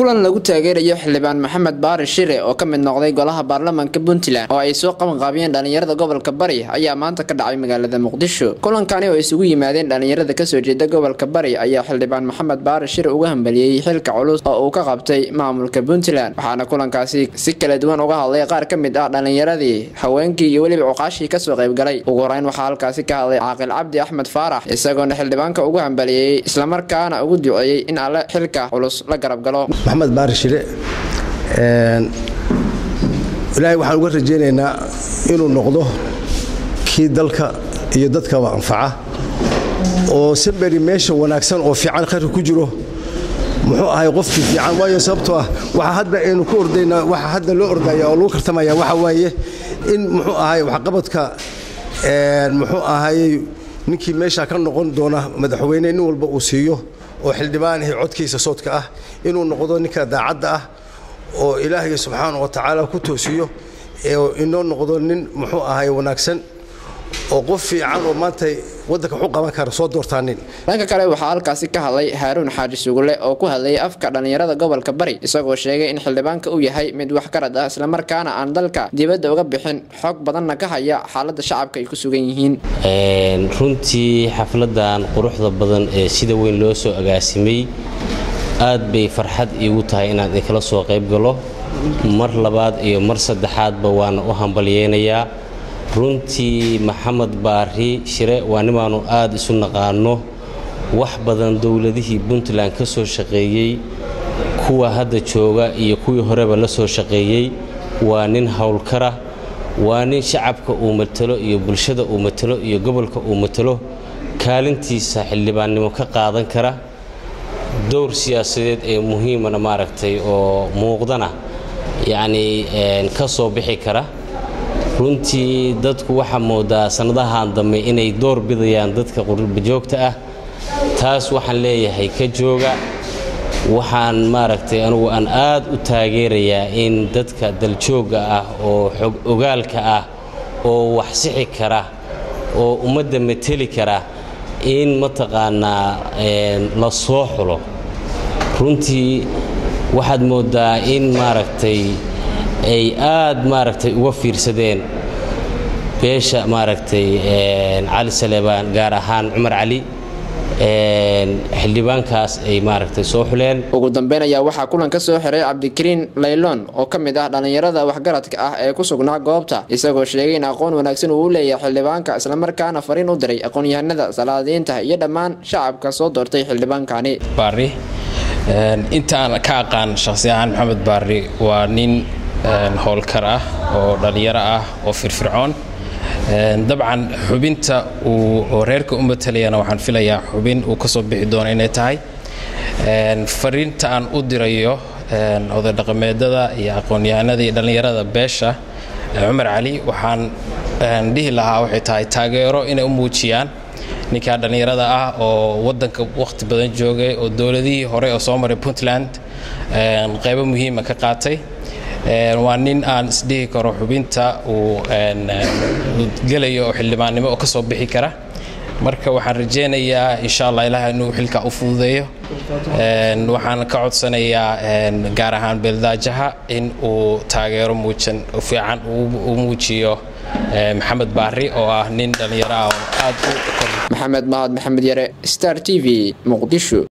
kulan lagu taageerayo xildhibaan maxamed baari shire oo ka mid noqday golaha baarlamaanka puntland oo ay soo qabanqaabiyeen dhalinyarada gobolka bari ayaa maanta ka dhacay magaalada muqdisho kulankani oo isugu yimaadeen dhalinyarada kasoo jeeda gobolka bari ayaa xildhibaan maxamed baari shire uga hambaliyey xilka culus oo uu ka qabtay maamulka puntland waxaana kulankaasi si kala duwan uga hadlay qaar ka mid ah dhalinyaradii haweenkii iyo weliba cuqaashii kasoo qaybgalay ugu horeyn waxaa halkaasi ka hadlay caaqil cabdi axmed faarax isagoona xildhibaanka ugu hambaliyey islamarkaana ugu duceeyey in alle xilka culus la garab galo maxamed baari shire ilaahay waxaan uga rajaynaynaa inuu noqdo kii dalka iyo dadkaba anfaca oo samberi meesha wanaagsan oo fiican khayrka ku jiro muxuu ahay qofkii fiican waayo sababtoo ah waxa hadda aynu ku ordaynaa waxa hadda loo ordaya oo lagu kartamaya waxa waaye in muxuu ahay waxqabadka muxuu ahayey ninkii meesha ka noqon doona madaxweyne nin walba uu siiyo oo xildhibaanihii codkiisa soodka ah inuu noqdo ninka daacadda ah oo ilaahay subxaana wa tacaala ku toosiyo inoo noqdo nin muxuu ahay wanaagsan oo qof fiican oo maanta waddanka waxu qaban kara soo doortaanin dhanka kale waxaa halkaasi ka hadlay haaruun xaaji sugule oo ku hadlayay afka dhallinyarada gobolka bari isagoo sheegay in xildhibaanka uu yahay mid wax garad ah islamarkaana aan dalka dibadda uga bixin xog badanna ka haya xaaladda shacabka ay ku sugan yihiin runtii xafladan quruxda badan ee sida weyn loo soo agaasimay aad bay farxad iigu tahay inaan idinkala soo qayb galo mar labaad iyo mar saddexaadba waana u hambalyeynayaa runtii maxamed baari shire waa nimaanu aad isu naqaano wax badan dowladihii puntland ka soo shaqeeyey kuwa hadda jooga iyo kuwii horeba la soo shaqeeyey waa nin howlkara waa nin shacabka uu matalo iyo bulshada uu matalo iyo gobolka uu matalo kaalintiisa xildhibaannimo ka qaadan kara dowr siyaasadeed ee muhiimana maaragtay oo muuqdana yacnii ka soo bixi kara runtii dadku waxaa moodaa sannadahan dambe inay door bidayaan dadka qurbajoogta ah taas waxaan leeyahay ka jooga waxaan maaragtay anugu aan aad u taageerayaa in dadka daljoogga ah oo xog ogaalka ah oo wax sixi kara oo ummadda mateli kara in mataqaanaa la soo xulo runtii waxaad mooddaa in maaragtay ay aad maaragtay uga fiirsadeen beesha maaragtay cali saleebaan gaar ahaan cumar cali xildhibaankaas ay maaragtay soo xuleen ugu dambeyn ayaa waxaa kulan ka soo xiray cabdikariin layloon oo ka mid ah dhallinyarada waxgaradka ah ee ku sugnaa goobta isagoo sheegay in aqoon wanaagsan uu u leeyahay xildhibaanka islamarkaana fariin u diray aqoon-yahanada salaadiinta iyo dhammaan shacabka soo doortay xildhibaankani baari inta aan ka aqaan shaqsi ahaan maxamed baari waa nin howlkar ah oo dhallinyaro ah oo firfircoon dabcan xubinta uu reerka u matalayana waxaan filayaa xubin uu ka soo bixi doono inay tahay fariinta aan u dirayo odadhaqameedada iyo aqoon-yahanada iyo dhallinyarada beesha cumar cali waxaan dhihi lahaa waxay tahay taageero inay u muujiyaan ninkaa dhallinyarada ah oo waddanka wakhti badan joogay oo dowladihii hore oo soo maray puntland qaybo muhiima ka qaatay waa nin aan isdhihi karo xubinta uu gelayo oo xildhibaannimo oo ka soo bixi kara marka waxaan rajaynayaa insha allah ilaah inuu xilka u fududeeyo waxaan ka codsanayaa gaar ahaan beeldaajaha in uu taageero muujan fiican u muujiyo maxamed baari oo ah nin dhallinyaro ah oo aad u maxamed mahad maxamed yare star t v muqdisho